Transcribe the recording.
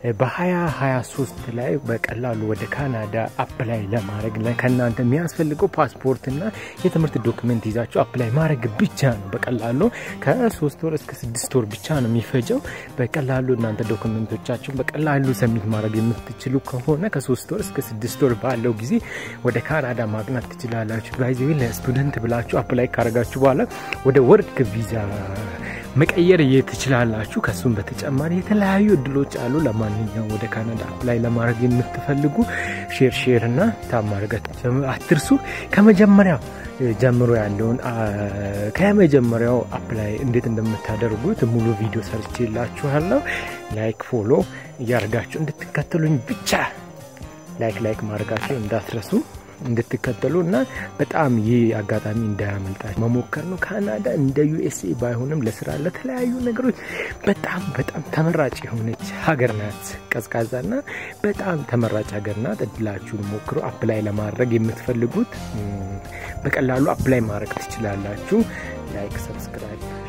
በ2023 ላይ በቀላሉ ወደ ካናዳ አፕላይ ለማድረግ ከእናንተ የሚያስፈልገው ፓስፖርትና የትምህርት ዶክመንት ይዛችሁ አፕላይ ማድረግ ብቻ ነው። በቀላሉ ከሶስት ወር እስከ ስድስት ወር ብቻ ነው የሚፈጀው። በቀላሉ እናንተ ዶክመንቶቻችሁን በቀላሉ ሰሚት ማድረግ የምትችሉ ከሆነ ከሶስት ወር እስከ ስድስት ወር ባለው ጊዜ ወደ ካናዳ ማቅናት ትችላላችሁ። ባይዘ ለስቱደንት ብላችሁ አፕላይ ካረጋችሁ በኋላ ወደ ወርክ ቪዛ መቀየር ትችላላችሁ። ከሱም በተጨማሪ የተለያዩ እድሎች አሉ። ለማንኛውም ወደ ካናዳ አፕላይ ለማድረግ የምትፈልጉ ሼር ሼር እና ታማርገት አትርሱ። ከመጀመሪያው ጀምሮ ያለውን ከመጀመሪያው አፕላይ እንዴት እንደምታደርጉት ሙሉ ቪዲዮ ሰርቼላችኋለሁ። ላይክ ፎሎ እያደርጋችሁ እንድትከተሉኝ ብቻ ላይክ ላይክ ማድረጋችሁ እንዳትረሱ እንድትከተሉ እና በጣም ይህ አጋጣሚ እንዳያመልጣችሁ መሞከር ነው። ካናዳ እንደ ዩኤስኤ ባይሆንም ለስራ ለተለያዩ ነገሮች በጣም በጣም ተመራጭ የሆነች ሀገር ናት። ቀዝቃዛና በጣም ተመራጭ ሀገር ናት። እድላችሁን ሞክሩ። አፕላይ ለማድረግ የምትፈልጉት በቀላሉ አፕላይ ማድረግ ትችላላችሁ። ላይክ ሰብስክራይብ